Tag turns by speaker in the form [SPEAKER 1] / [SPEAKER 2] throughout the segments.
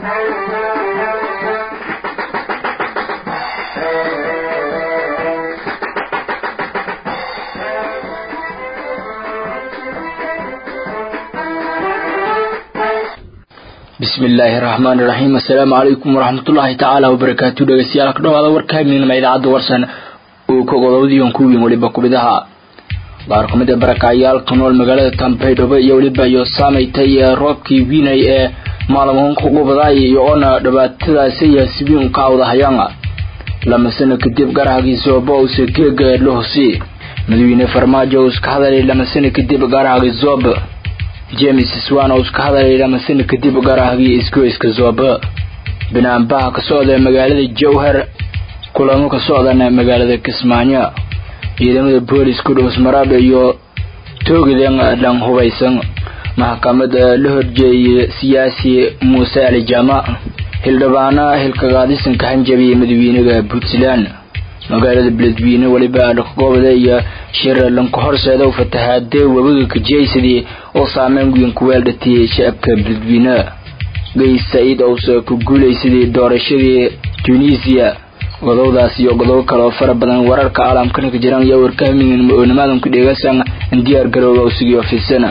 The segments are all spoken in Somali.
[SPEAKER 1] bismi illaahi raxmaani raxiim assalaamu calaykum waraxmatullaahi tacaala wabarakaatu dhegeystayaal ka dhawaada warka habeenima idaacadda warsan uu ka godowdiyon ku weyn weliba kubidaha qaar ka mid a barakacyaal ku nool magaalada tambaydhabo iyo weliba iyo saamaytay roobkii wiinay ee maalmoonka qubadaay iyo oona dhibaatadaasi yaasibiin ka awdahayaan lama sano kadib garahagii boose geega lohosi madaxweyne farmaajo uu iska hadalay lama sano kadib garahagii zoob james swan oo iska hadalay lama sano kadib garahagii isgoyska zoob binaanbaha ka socda magaalada jowhar kulamo ka socdana magaalada kismaayo ciidamada booliska dhowsmaraab iyo toogadan dhan hubaysan maxkamada la horjeeyay siyaasi muuse ali jaama hildhibaana hilkagaadisanka hanjabiya madaxweynaha puntland magaalada beledweyne weliba dhaqgoobada iyo shir lanka horseeda u fatahaadee webiga kajeysadii oo saameyn weyn ku weeldhatiyay shacabka beledweyne gays saciid owse ku guulaysadii doorashadii tunisia godowdaas iyo godobo kale oo fara badan wararka caalamkana ka jiraan iyo warkahamigan ma-oonimadan ku dheegaysan diyaar garowga usigiyo fidsana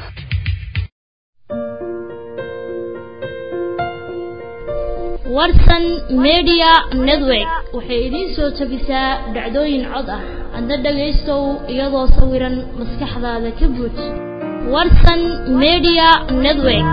[SPEAKER 2] warsan media network waxay idiin soo tabisaa dhacdooyin cod ah adna dhagaystow iyadoo sawiran maskaxdaada ka buuj warsan media network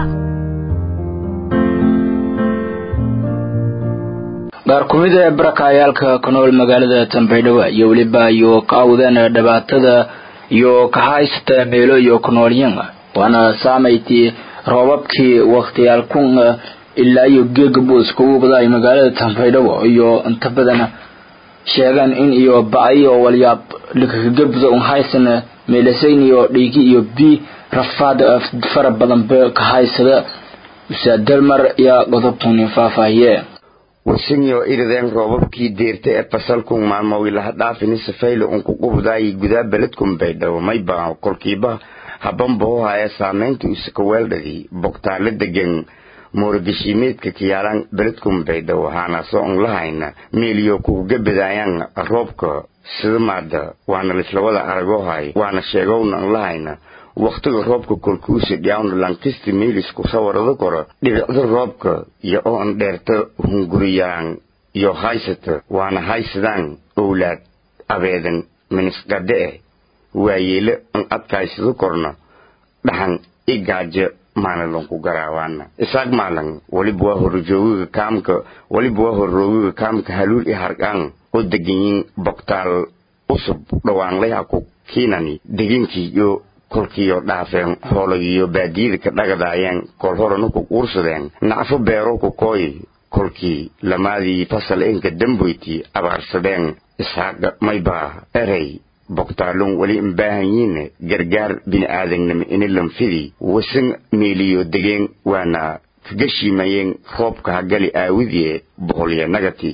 [SPEAKER 1] qaar ku mid ee barakacayaalka ku nool magaalada tambaydhabo iyo weliba iyo ka awdeen dhibaatada iyo ka haysata meelo iyo ku noolyin waana saamaytii roobabkii wakhtiyaal kun ilaa iyo geega buuska ugu badaay magaalada tambaydhabo iyo inta badan sheegaan in iyo ba-ay oo walyaab lakakagabda un haysan meelasayn iyo dhiigi iyo bi rafaad fara badan be ka haysada usaad dalmar iyo godobkuni faahfaahiye
[SPEAKER 3] wasinyo irideen roobabkii deerta ee fasalkun maalmowilaha dhaafini safaylo unku qubdaayay gudaa beledkun baydhabo mayba kolkiiba habanbahohaya saamaynta usaka weeldhadii bogtaale degan moorogashiimeedka kiyaalaan beledkun baydhabo haanaasoo un lahayna meeliyo kuuga badaayaan roobka sidamaada waana lislawada aragohay waana sheegowna un lahayna wakhtiga roobka kolkuusa dhiyaawna lankisti meelisku sawarada koro dhibicda roobka iyo oo an dheerta hunguriyaan iyo haysata waana haysadaan owlaad abeedan minisqadhe eh waayeele an adkaysado korna dhaxan i gaajo maalinlonku garaawaana isaag maalan waliba waa horjoogiga kaamka waliba waa horroogiga kaamka haluul i harqaan oo deganyin bogtaal usub dhawaanlayha ku kiinani deginkii iyo kolkiiyo dhaafeen hoolagiyo baadiyada ka dhagadaayeen kol horena ku quursadeen nacfo beero ku kooy kolkii lamaadii fasal enka damboyti abaarsadeen ishaaqa maybaa erey bogtaalon weli imbaahanyiine gargaar bini'aadannimo inilanfidii wasan meeliyo degeen waana kaga shiimayeen roobka hagali aawidie boqolya nagati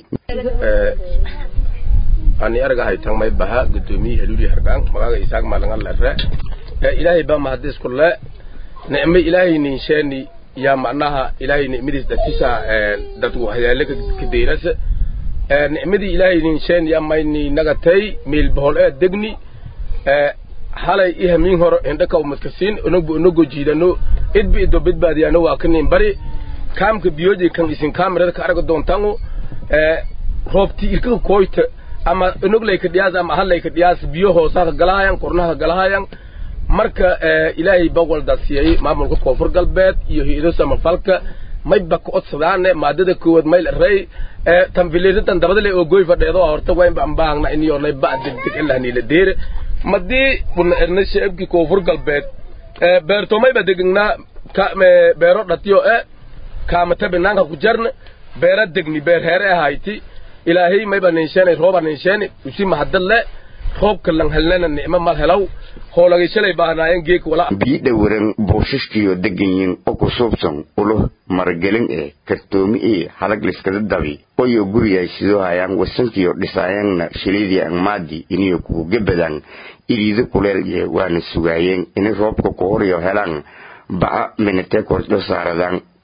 [SPEAKER 4] ani argahay tan may baha gudoomiye haluuli hargaan magaaga isaaq maalangan lere ilaahay baa mahadis kulle nicmo ilaahay ninsheeni yaa macnaha ilaahay nicmadiis datisa dadku waxyaale ka deyrasa nicmadii ilaahay ninsheeni yaa mayni nagatay meel bohol ee degni halay i hamiin horo indhaka umadkasiin onogbu onogo jiidano idbi ido bidbaadiyano waa kanin bari kaamka biyoji kan isin kaamirada ka arga doontangu roobti irkaka kooyta ama onoglayka dhiyaas ama hallayka dhiyaas biyo hoosaha galahayan kornaha galahayan marka ilaahay ba waldasiyay maamulka koonfur galbeed iyo hay-ado samafalka mayba ka odsadaane maadada koowaad mayl rey tanfiliirsadan dabadale oo goy fadheedo horta waynba ambaahna iniyonay ba degdeg ilahnila deere madii buna erna sheebki koonfur galbeed beerto mayba degegnaa beero dhatiyo e kaamata binaanka ku jarne beera degni beer heere ahayti ilaahay mayba ninsheene rooba ninsheene usi mahadale roobka lan helnana nicmo mal helaw hoolagay shalay baahnaayeen geek wala
[SPEAKER 3] bii dhawaran buushashkiyo deganyin oo ku suubsan ulo maragelin ee kartoomi ee halag liskada dabi oyo guriyay sidoo hayaan wasankiyo dhisaayanna shiliidii angmaadi iniyo kuuga badaan iriida kuleel iyo waana sugaayeen inay roobka ku horiyo helaan ba'a minatee kordho saaradaan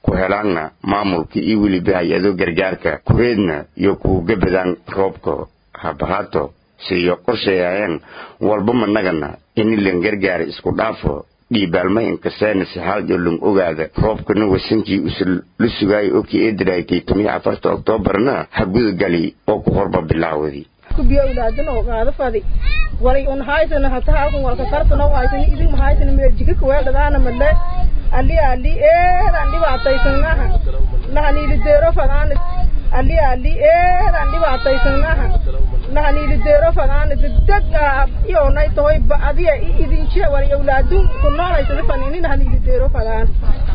[SPEAKER 3] ku helaanna maamulka iyo weliba hay-ado gargaarka kureedna iyo kuuga badaan roobka habahaato siiyo qorsheeyayeen walba managana inilan gargaara isku dhaafo dhiibaalma inkaseena sixaaljo lung ogaada roobkana wasankii usa la sugaaya oo kii eedaraaytay tomiyo afarta oktoobarna ha gudagali oo ku horba bilaawadi
[SPEAKER 5] biyo ulaadin oo qaado fadi walay un haysana hataa halkan walka kartano haysani idin ma haysani meel jika kuweeldhadaana male ali ali eedaan dhibaataysanaha nahaniili deero fadaana ali ali eedaan dhibaataysanaha nahaniili deero fadaana degdeg iyoonay tahoy ba'adiya idinjia walay awlaadun ku noolaysana fanini nahaniili deero fadaan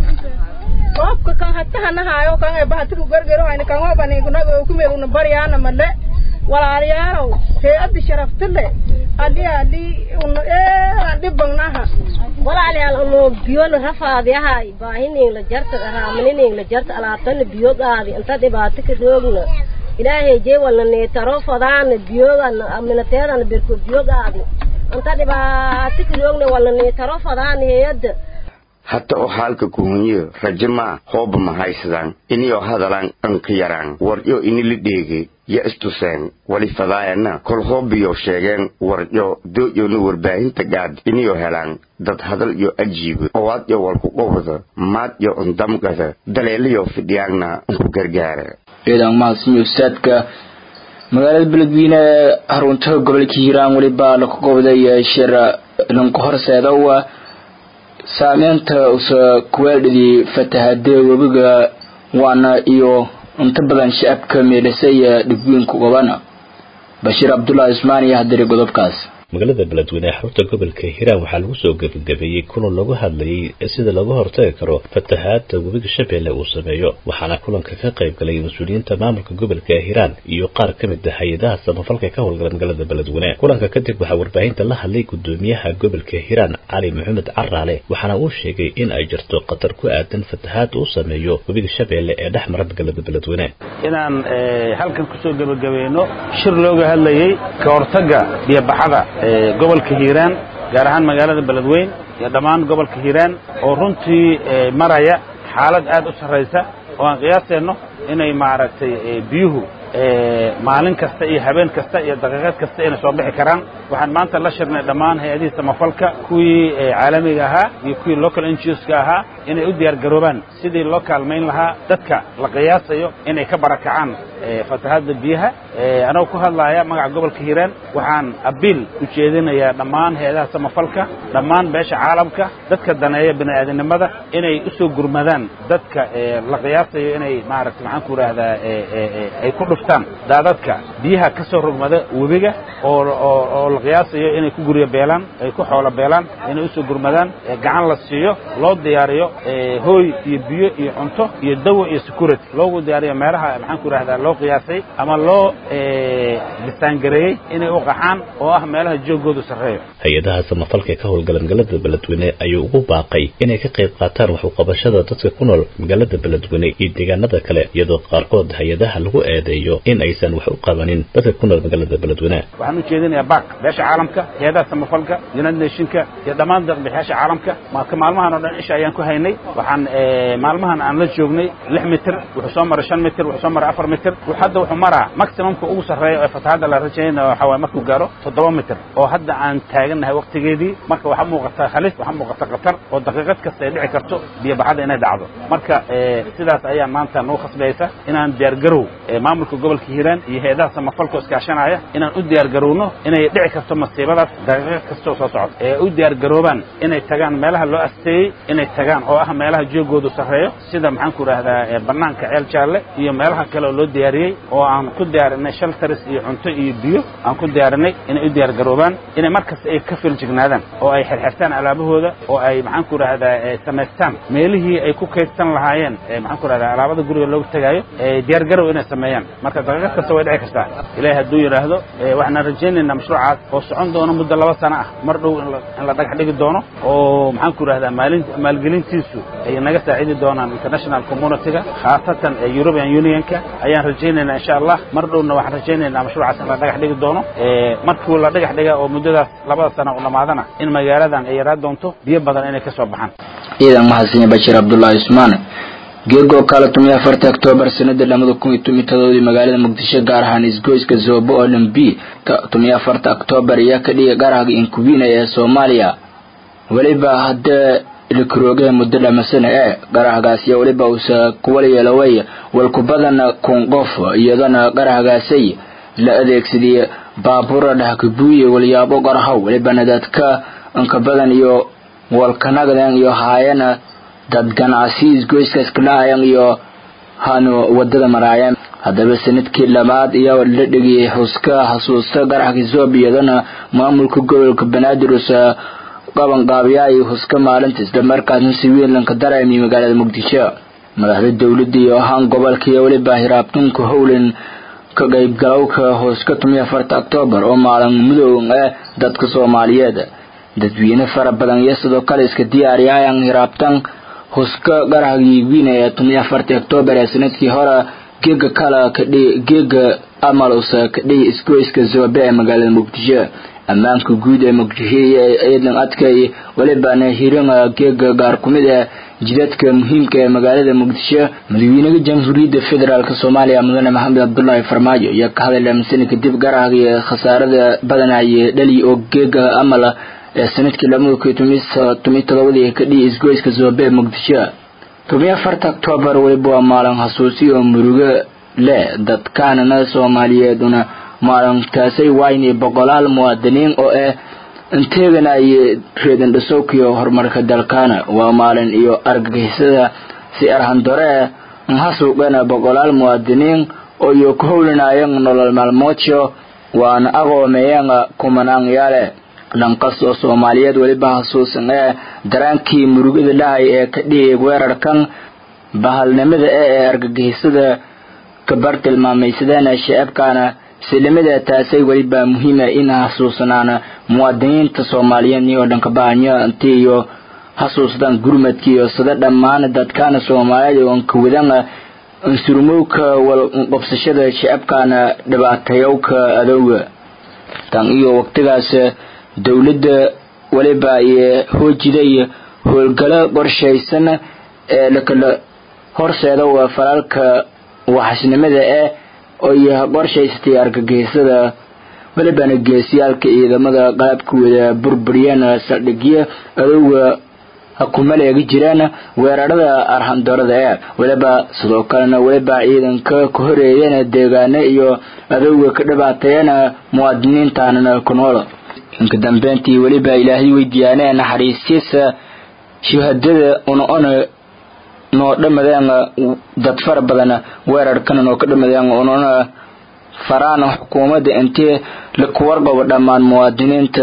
[SPEAKER 5] roobka kan hatahanahayo kan ee bahatiku gargaro hayna kan hobanikunaga kumeeluna baryaana male walaalayaalow hay-adda sharafta leh ali ali una eedan dhibagnaha
[SPEAKER 6] walaalayaal uno biyona rafaadiyahay baahininla jarta raamaniningla jarta alaabtana biyogaadi inta dhibaato ka roogna ilaahay jeewalna neetaro fadaana biyogana minateedana berko biyogaadi inta dhibaato ka roogna walna neetaro fadaana hay-adda
[SPEAKER 3] hata oo haalka kuhunyo rajo maa hooba ma haysadaan iniyoo hadalaan anka yaraan waryo inila dheege ya istuseen wali fadaayana kol hoobiyo sheegeen waryo dooyona warbaahinta gaad iniyoo helaan dad hadal iyo ajiibo owaad yo walku qowda maad yo undamgada daleelayo fidhiyaanna unku gargaara
[SPEAKER 1] ciidan mahadsanyo saadka magaalada beledweyne ee harunta gobolka hiiraan weliba laku qowday shir lanku horseedowa saameynta usa kuweeldhidii fatahadee webiga waana iyo inta badan shacabka meedhasay dhibweynku qabana bashiir cabdullaahi ismaan iyo hadiri godobkaas
[SPEAKER 7] magaalada beledweyne ee xarunta gobolka hiiraan waxaa lagu soo gebagabeeyey kulan lagu hadlayay sida looga hortagi karo fatahaada webiga shabeelle uu sameeyo waxaana kulanka ka qayb galay mas-uuliyiinta maamulka gobolka hiiraan iyo qaar ka mid ah hay-adaha samafalka ka howlgala magaalada beledweyne kulanka kadib waxaa warbaahinta la hadlay gudoomiyaha gobolka hiiraan cali maxamed caraale waxaana uu sheegay in ay jirto khatar ku aadan fatahaada uu sameeyo webiga shabeelle ee dhex mara magaalada beledweyne
[SPEAKER 8] inaan halkan kusoo gebagabayno shir looga hadlayay ka hortagga biyobaxada gobolka hiiraan gaar ahaan magaalada beledweyn iyo dhammaan gobolka hiiraan oo runtii maraya xaalad aad u sarraysa oo aan qiyaaseenno inay maaragtay biyuhu maalin kasta iyo habeen kasta iyo daqiiqad kasta inay soo bixi karaan waxaan maanta la shirnay dhammaan hay-adihii samafalka kuwii caalamiga ahaa iyo kuwii local NGOska ahaa inay u diyaar garoobaan sidii loo kaalmayn lahaa dadka la qiyaasayo inay ka barakacaan fatahaadda biyaha anagoo ku hadlaaya magaca gobolka hiiraan waxaan abiil u jeedinayaa dhammaan hay-adaha samafalka dhammaan beesha caalamka dadka daneeya bini'aadanimada inay u soo gurmadaan dadka la qiyaasayo inay maaragtay maxaan ku idhaahdaa ay ku dhuftaan daadadka biyaha ka soo rogmada webiga oo oo la qiyaasayo inay ku guryo beelaan ay ku xoolo beelaan inay usoo gurmadaan gacan la siiyo loo diyaariyo hooy iyo biyo iyo cunto iyo dawo iyo security loogu diyaariyo meelaha maxaan ku idhahdaa loo qiyaasay ama loo distaangareeyey inay u qaxaan oo ah meelaha joogoodu sarreeyo
[SPEAKER 7] hay-adaha samafalka ka howlgala magaalada beledweyne ayuu ugu baaqay inay ka qayb qaataan wax uqabashada dadka ku nool magaalada beledweyne iyo deegaanada kale iyadoo qaarkood hay-adaha lagu eedeeyo in aysan wax u qabanin dadka ku nool magaalada beledweyne
[SPEAKER 8] waxaan u jeedinayaa baak beesha caalamka hay-adaha samafalka united nationka iyo dhammaan deeqbixiyaasha caalamka marka maalmahan oo dhan isha ayaan ku haynay waxaan maalmahan aan la joognay lix mitir wuxuu soo maray shan mitir wuxuu soo maray afar mitir hadda wuxuu maraa maximumka ugu sarreeya ee fatahaadda la rajaynaya waxa waaye markuu gaaro toddoba mitir oo hadda aan taagannahay waqtigeedii marka waxaa muuqata halis waxaa muuqata khatar oo daqiiqad kasta ay dhici karto biyobaxada inay dhacdo marka sidaas ayaa maanta nagu khasbaysa inaan diyaargarow maamulka gobolka hiiraan iyo hay-adaha samafalka iskaashanaya inaan u diyaargarowno inay dhici karto masiibadaas daqiiqad kastoo soo socota ee u diyaargaroobaan inay tagaan meelaha loo asteeyey inay tagaan oo ah meelaha joogoodu sarreeyo sida maxaan ku idhaahdaa bannaanka ceel jaalle iyo meelaha kale oo loo diyaariyey oo aan ku diyaarinay shelters iyo cunto iyo biyo aan ku diyaarinay inay u diyaar garoobaan inay markasta ay ka filjignaadaan oo ay xirxirtaan alaabahooda oo ay maxaan ku idhahdaa samaystaan meelihii ay ku kaydsan lahaayeen maxaan ku idhahdaa alaabada guriga looga tegaayo diyaar garow inay sameeyaan marka daqiiqad kasta way dhici kartaa ilaahay hadduu yidhaahdo waxaan rajaynaynaa mashruucaas oo socon doono muddo laba sano ah mar dhow in la dhagax dhigi doono oo maxaan ku idhahdaa maalin maalgelintiisu ay naga saacidi doonaan international communityga khaasatan european unionka ayaan rajaynaynaa insha allah mar dhowna waxaan rajaynaynaa mashruucaas in la dhagax dhigi doono markuu la dhagax dhiga oo muddadaas labada sano u dhammaadana in magaaladan ay yaraa doonto biyo badan inay ka soo baxaan
[SPEAKER 1] ciidan mahadsanyi bashiir cabdullaahi ismaan geegoo kale tumiyo afarta oktoobar sanada lamada kun iyo tomiyo todobadii magaalada muqdisho gaar ahaan isgoyska zoobo olimbi tumiyo afarta oktoobar ayaa ka dhigay garaga inkubina ee soomaaliya weliba haddee ilkaroogaha muddo dhamasana ee garahgaasya weliba uusa kuwala yeeloway walkubadana kun qof iyadana garahgaasay la adeegsadiyay baabuura dhahkabuuye walyaabo garahow welibana dadka inka badan iyo walkanagdan iyo haayana dad ganacsi isgoyskaas kalaayan iyo hanu wadada maraayeen haddaba sanadkii labaad iyo la dhigiyay xuska xasuusta garaxka zoob iyadana maamulka gobolka banaadir uusa qabanqaabiyaay huska maalinta islamarkaasna si weyn lanka dareemiy magaalada muqdisho madaxda dowladda iyo ahaan gobolka iyo weliba hiraabtunka howlan ka qaybgalowka huska tumiyo afarta oktoobar oo maalin mudoow eh dadka soomaaliyeed dadweyne fara badan iyo sidoo kale iska diyaariyaayan hiraabtan huska garahgii wiina ee tumiyo afarta oktoobar ee sanadkii hore geega kala kadhi geega amal usa kadhihi isgoyska zoobe ee magaalada muqdisho ammaanka guud ee muqdisho iyo ciidan adkay welibana hiringa geega gaar kumid ee jidadka muhiimka ee magaalada muqdisho madaxweynaha jamhuuriyadda federaalk soomaaliya mudane maxamed cabdulaahi farmaajo ayaa ka hadlay aaminsan kadib garahgii khasaarada badanaya dhali oo geega amal ee sanadkii lamada kun tomiyo todobadii ka dhihi isgoyska zoobe ee muqdisho tomiyo afarta oktoobar weliba waa maalin xasuusi oo murugo leh dadkaanana soomaaliyeeduna maalintaasay waayni boqolaal muwaadiniin oo ah inteegana ay reedan dhasowkiyo horumarka dalkaana waa maalin iyo argagixisada si arhandore nhasuuqena boqolaal muwaadiniin oo iyo ku howlinayan nolol maalmoodyo waana aqoomeeyana kumanaanyaale dhankas oo soomaaliyeed weliba xasuusan ee daraankii murugada dhahay ee ka dhigay weerarkan bahalnimada ee ee argagixisada kabar tilmaamaysadeen shacabkaana silimada taasay weliba muhiima in xasuusnaan muwaadiniinta soomaaliyeed iyo dhanka bahanyo intii iyo xasuusdaan gurmadka iyo sida dhammaan dadkaana soomaaliyeed oo kawadana insurmowka walqobsashada shacabkaana dhibaatayowka adowga tan iyo waqtigaas dowladda weliba iyo hoojiday howlgalo qorshaysan ee lakala horseeda waa falaalka waxasnimada eh oo iyo qorshaysatay argagixisada welibana geesiyaalka ciidamada qalabkooda burburiyeen saldhigyo adowga kumaleegi jireen weerarada arhandorada ee weliba sidoo kalena weliba ciidanka ka horeeyeen deegaano iyo adowga ka dhibaateeyeen muwaadiniintaanana ku nool inka dambeyntii weliba ilaahay weydiiyaanee naxariistiisa shuhadada una-ona noo dhamadeen dad fara badan weerarkana noo ka dhamadeen unana faraan xukuumadda intee lakuwarqabo dhammaan muwaadiniinta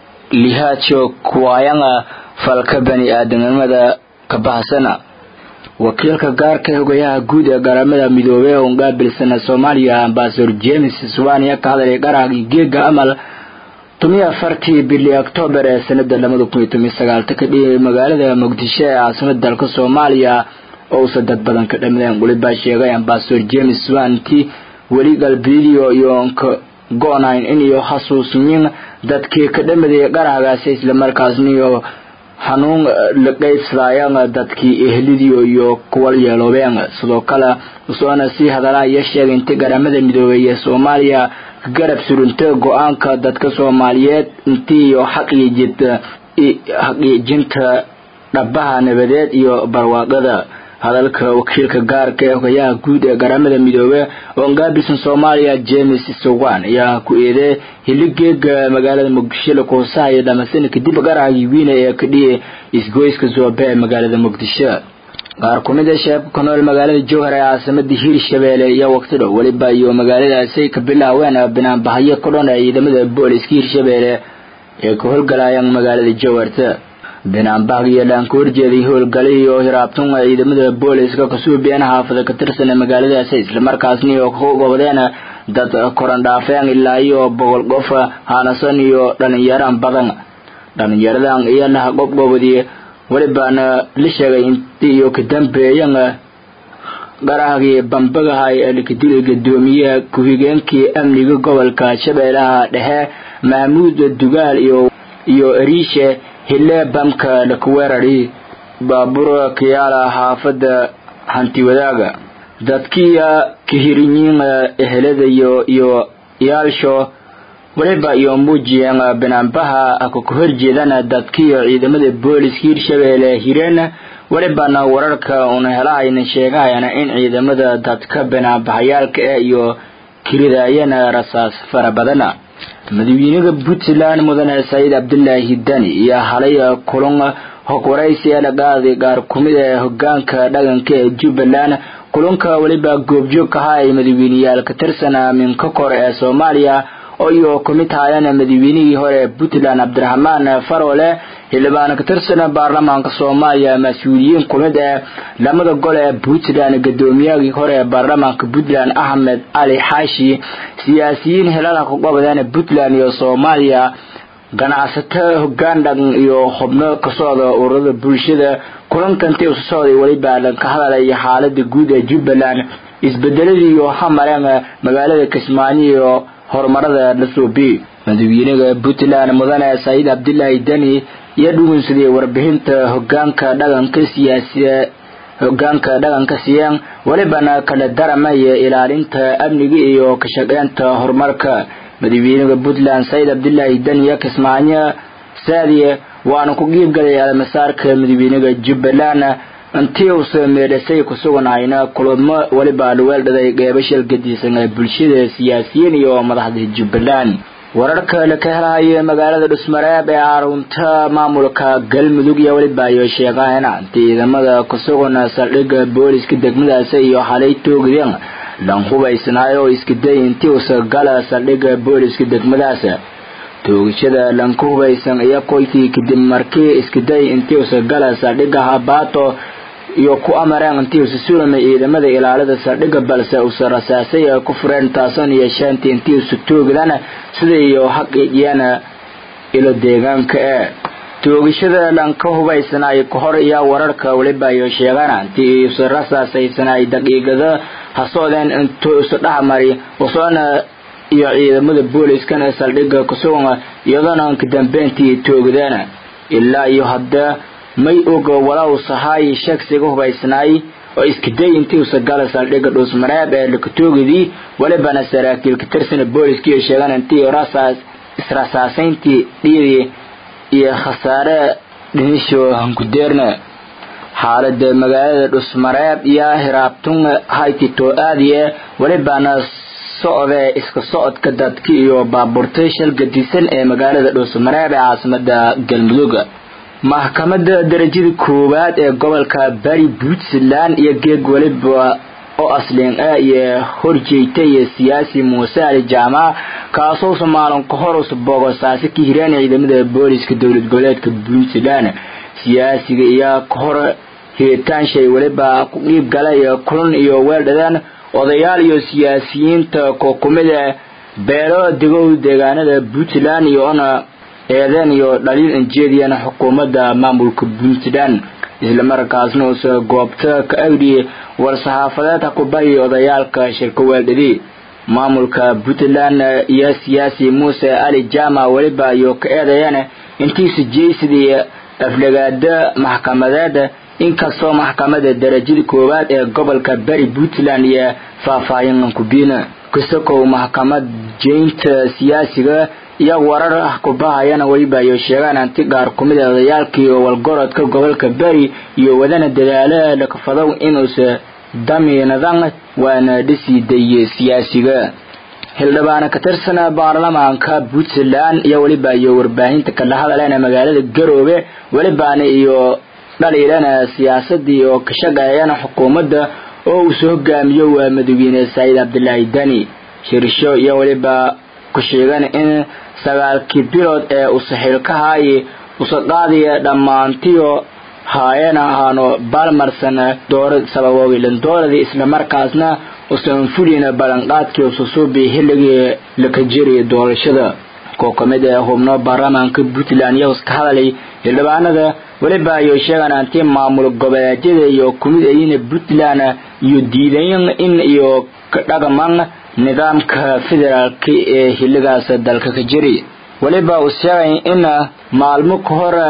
[SPEAKER 1] lihaajo kuwaayana falka bani aadamnimada ka baxsana wakiilka gaarka hogayaha guud ee garamada midoobey oo qaabilsana soomaaliya ambasador james suwania ka hadlay garahgii geega amal tumiyo afartii bili octoobar ee sanada labada kun iyo tomiyo sagaalta ka dhigay magaalada muqdisho ee caasimada dalka soomaaliya oo usa dad badan ka dhamadeen welibaa sheegay ambasador james swanti weli galbidio iyo nka go-nayn in iyo xasuusmin dadkii ka dhamaday garahgaasi islamarkaasna iyo xanuun la qaybsadaayan dadkii ehlidio iyo kuwal yeeloobeen sidoo kale usoona sii hadalaa iyo sheegay inta garamada midoobey ee soomaaliya garab surunta go-aanka dadka soomaaliyeed intii iyo xaqiijita xaqiijinta dhabaha nabadeed iyo barwaaqada hadalka wakiilka gaarka ee hogayaha guud ee garamada midoobe oo ngaabilsan soomaaliya james sowan ayaa ku eeday hiligeega magaalada muqdisho lakuhusahaya dhamasana kadib garahagii wiina ee ka dhiyay isgoyska zoobe ee magaalada muqdisho qaar kumid a sheebka ku nool magaalada jowhar ee caasimada hiirshabeelle iyo waqti dhow weliba iyo magaaladaasay ka bilaaween binaanbahayo ka dhan ee ciidamada booliska hiirshabeelle ee ka howlgalayaan magaalada jowharta binaanbahg iyo dhaan ka horjeeday howlgalihii oo hiraabtun ciidamada booliska kasuubiyeen xaafada ka tirsan magaaladaasi islamarkaasna iyo ka gobodeen dad korandhaafeen ilaa iyo boqol qof haanasan iyo dhalinyaran badan dhalinyaradan iyo laha qobgobodii welibaana la sheegay intii iyo ka dambeeyan garahgii bambagahay ee lakadilay gadoomiyaha ku-xigeenkii amniga gobolka shabeellaha dhexe mahmuud dugaal iyo iyo eriishe hile bamka lakuweerari baabuur kiyaala xaafada hanti wadaaga dadkiya kahirinyin ehelada iyo iyo yaalsho waliba iyo muujiyeen banaanbaha ka ku horjeedana dadkiiyo ciidamada booliska hirshabeelle hireen walibana wararka una helahayna sheegahayana in ciidamada dadka banaanbaxayaalka eh iyo kiridaayana rasaas fara badana madaxweynaha puntland mudane saciid cabdilaahi dani iyo halay kulan hogwaraysi ee dhaqaadi qaar kumid ee hogaanka dhaqanka ee jubbaland kulanka weliba goobjoog ka ahaa ay madaxweyneyaal ka tirsan minka kor ee soomaaliya oo iyo kumid haayeen madaxweynihii hore ee puntland cabdiraxmaan farole xildhibaan ka tirsan baarlamaanka soomaaliya mas-uuliyiin kumid ee lamada gol ee puntland gudoomiyahii hore ee baarlamaanka puntland axmed cali xaashi siyaasiyiin helada kaqobadeen puntland iyo soomaaliya ganacsato hogaan dhaqan iyo xubno ka socda ururada bulshada kulankanti usu socday weliba dhanka hadalaya xaalada guud ee jubbaland isbedeladii iyo hamareen magaalada kismaayo iyo horumarada dhasuubi madaxweynaha puntland mudane saciid cabdilaahi deni iyo dhugunsaday warbixinta hogaanka dhaqanka siyaasiya hogaanka dhaqanka siiyeen welibana kala daramaya ilaalinta amniga iyo ka shaqeynta horumarka madaxweynaha puntland saciid cabdilaahi deni iyo kismaayo saadiye waana ku qiibgalay almasaarka madaxweynaha jubbaland intii uusa meedhasay ku suganahayna kulamo weliba dhaweeldhaday qeybashal gadisan ee bulshada siyaasiyiin iyo madaxda jubbaland wararka la ka helahaya magaalada dhusmareeb ee arunta maamulka galmudug iyo weliba iyo sheegaana ciidamada kusugan saldhigga booliska degmadaasi iyo xalay toogdeen lan hubaysnaayo oo iskaday intii uusa gala saldhigga booliska degmadaas toogashada lanka hubaysan iyo qoykii kadib markii iskaday intii uusa gala saldhigga habaato iyo ku amareen intii usa sulamay ciidamada ilaalada saldhigga balse usa rasaasay ku fureen taasan iyo shaantii intii usa toogdana sida iyo xaqiijiyana ilo deegaanka ee toogashada dhanka hubaysanay ka hor iyo wararka weliba iyo sheegana intii usa rasaasaysanay daqiiqada hasoodeen intuu usa dhexmari usoona iyo ciidamada booliiskan ee saldhigga kusugan iyadoona kadambeyntii toogdeena ilaa iyo hadda may oga walaa usahaay shagsiga hubaysnaay oo iskaday intii usa gala saldhigga dhuusmareeb ee lakatoogidii welibana saraakiil ka tirsana booliskiiyo sheegan intii rasaas israsaasayntii dhiidii iyo khasaare dhinisho hankudeerna xaalada magaalada dhusmareeb iyo hiraabtun haytito aadiye welibana socdee iska socodka dadka iyo baabuurtay shal gadisan ee magaalada dhuusmareeb ee caasimada galmudug maxkamadda darajada koowaad ee gobolka bari puntland iyo geeg weliba oo asliin ah iyo horjeegtay siyaasi muuse ali jaamac kaasoo somaalin ka hor us boogosaasi ka hireen ciidamada booliska dowlad goboleedka puntland siyaasiga iyo ka hor hiritaanshay weliba ku dhiib galay kulan iyo weeldhadeen odayaal iyo siyaasiyiinta kookumida beelo degow deegaanada puntland iyo ona eedeen iyo dhaliil injeediyana xukuumadda maamulka puntland islamarkaasna usa goobta ka agdhi war-saxaafadeed hakubahi odayaalka shirka weeldhadi maamulka puntland iyo siyaasi muuse ali jama weliba iyo ka eedayeen intiisa jeysidii aflagaada maxkamadeed inkastoo maxkamada darajada koowaad ee gobolka bari puntland iyo faahfaahin kubiina kasakow maxkamad jeynta siyaasiga iyo warar ah kubahayana weliba iyo sheegaan anti qaar kumid a odayaalkii walgorodka gobolka beri iyo wadana dadaalo lakafadow inuusa damiinadan waana dhisi daye siyaasiga xildhibaana ka tirsana baarlamaanka puntland iyo weliba iyo warbaahinta kala hadaleena magaalada garoobe welibaana iyo dhaliilana siyaasadii oo ka shaqeeyana xukuumadda oo uu soo hogaamiyo waa madaxweyne saciid cabdilaahi dani shirsho iyo weliba ku sheegan in sagaalkii bilood ee usaxiilkahaayi usaqaadiya dhammaantiyo haayana ahaano baalmarsan doora sababoogilan dooradii islamarkaasna usan fulina ballanqaadkii ususuubi xilligii laka jiri doorashada koo kamid ee hubno baarlamaanka puntland iyo iska hadalay xildhibaanada weliba iyo sheegaan anti maamul goboleedyada iyo kumid ayina puntland iyo diidayn in iyo ka dhaqman nidaamka federaalka ee xilligaas dalka ka jiri weliba uu sheegay in maalmo ka hor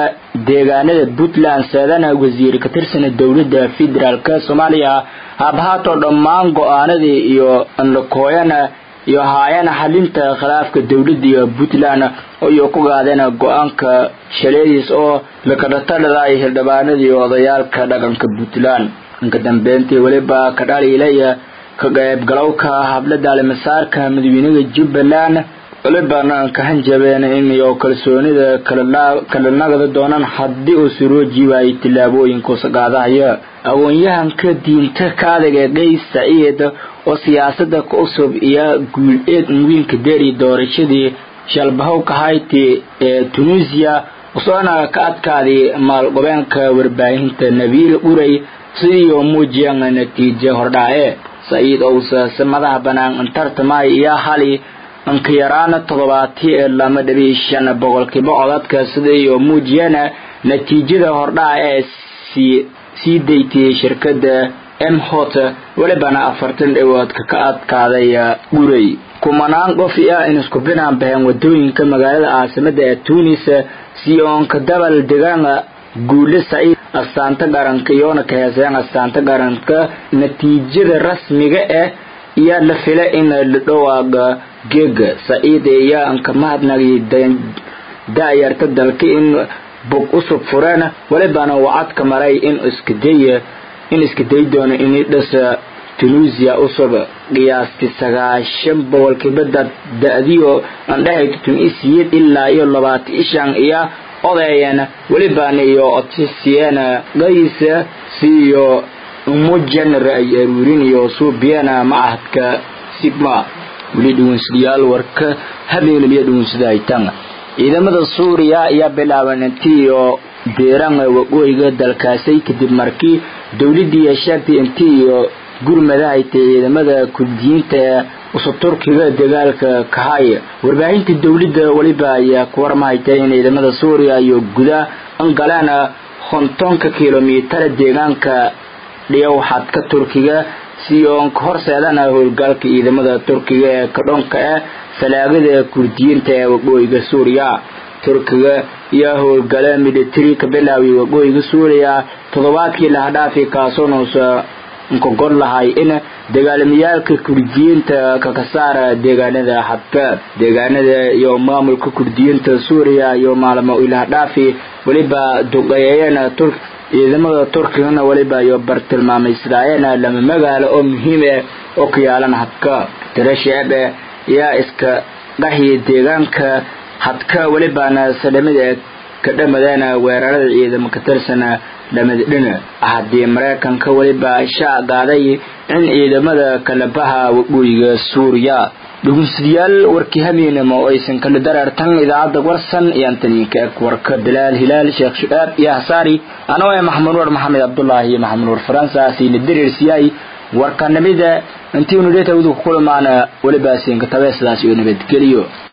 [SPEAKER 1] deegaanada puntland seedana wasiir ka tirsana dowladda federaalk soomaaliya habhaatoo dhammaan go-aanadii iyo andhakooyana iyo haayana xalinta khilaafka dowladda iyo puntland iyo ku gaadeen go-aanka shaleediis oo lakadhatadhada ay hildhibaanadii odayaalka dhaqanka puntland inka dambeyntii weliba ka dhaliilaya ka qaybgalowka hablada alimasaarka madaxweynaha jubbaland welibana ka hanjabeen in iyo kalsoonida kala nagda doonaan haddii uu surooji waayay tillaabooyinkuusa qaadahaya aqoon-yahanka diinta ka adag ee qays saciid oo siyaasada ka cusub iyo guul-eed muwiinka deeri doorashadii shalbahowka hayti ee tunisiya usoona ka adkaaday maalgobeenka warbaahinta nabiil urey sidii muujiyaan natiijo hordhaace saciid owsa madaha banaan tartamay iyo hali anka yaraana toddobaati ee lama dhabi shan boqolkiiba codadka sidii muujiyana natiijada hordhaca ee sii sii daytay shirkada m hot welibana afartan dhawoodka ka adkaaday urey kumanaan qof ah in isku binaan baheen wadooyinka magaalada caasimada ee tunis si oonka dabal degaan guule saciid astaanta qaranka iyoona ka heeseen astaanta qaranka natiijada rasmiga ah iyo la fila in la dhawaaga geega saciid iyo anka mahadnagi da-yarta dalka in bog usub fureen welibana wacadka maray in iskadaya in iska day doono in dhasa tunisia usub qiyaastii sagaashan boqolkiiba dad da-diyo andhahayto tun isiyeed ilaa iyo labaatan ishan iyo odeeyeen welibana iyo otisiyeen qaysa siiyo umujan ra-ay aruurin iyo suubiyana macahadka sigma weli dhugunsadayaal warka habeenabiyo dhugunsada haytan ciidamada suuriya ayaa bilaaban intii iyo beeran waqooyiga dalkaasay kadib markii dowladii sheegtay intii iyo gurmada haytay ciidamada kurdiyiinta ee usub turkiga dagaalka kahay warbaahinta dowladda weliba ayaa ku warmahaytay in ciidamada suuriya iyo guda angaleen kontonka kilomitara deegaanka dhiyow xadka turkiga si oon ka horseedana howlgalka ciidamada turkiga ee kadhoonka ah falaagada kurdiyiinta ee waqooyiga suuriya turkiga iyo howlgale military ka bilaaway waqooyiga suuriya toddobaadkii lahadhaafi kaasoonuusa nkogod lahay in dagaalamiyaalka kurdiyiinta kakasaara deegaanada xadka deegaanada iyo maamulka kurdiyiinta suuriya iyo maalmo ilahadhaafi weliba duqeeyeen ciidamada turkigana weliba iyo bartilmaamaysadaayeena lama magaalo oo muhiim ah oo ku yaalan hadka tiro shicib ah yaa iska dhaxyi deegaanka hadka welibana sadhamida ka dhamadeena weerarada ciidamo ka tirsana dhamadhina haddii maraykanka weliba shaa qaaday in ciidamada kalabaha waqooyiga suuriya dhugunsadayaal warkii habeenimo oo aysan kala dareertan idaacadda warsan iyo antaniinka eg warka bilaal hilaal sheekh shucaab iyo hasaari anoo ee maxamed nuur maxamed cabdulaahi iyo maxamed nuur faransa siina dareersiyay warkanimida intii unidhetawdu ku kulmaana weliba siinka tabe sidaas iyo nabadgeliyo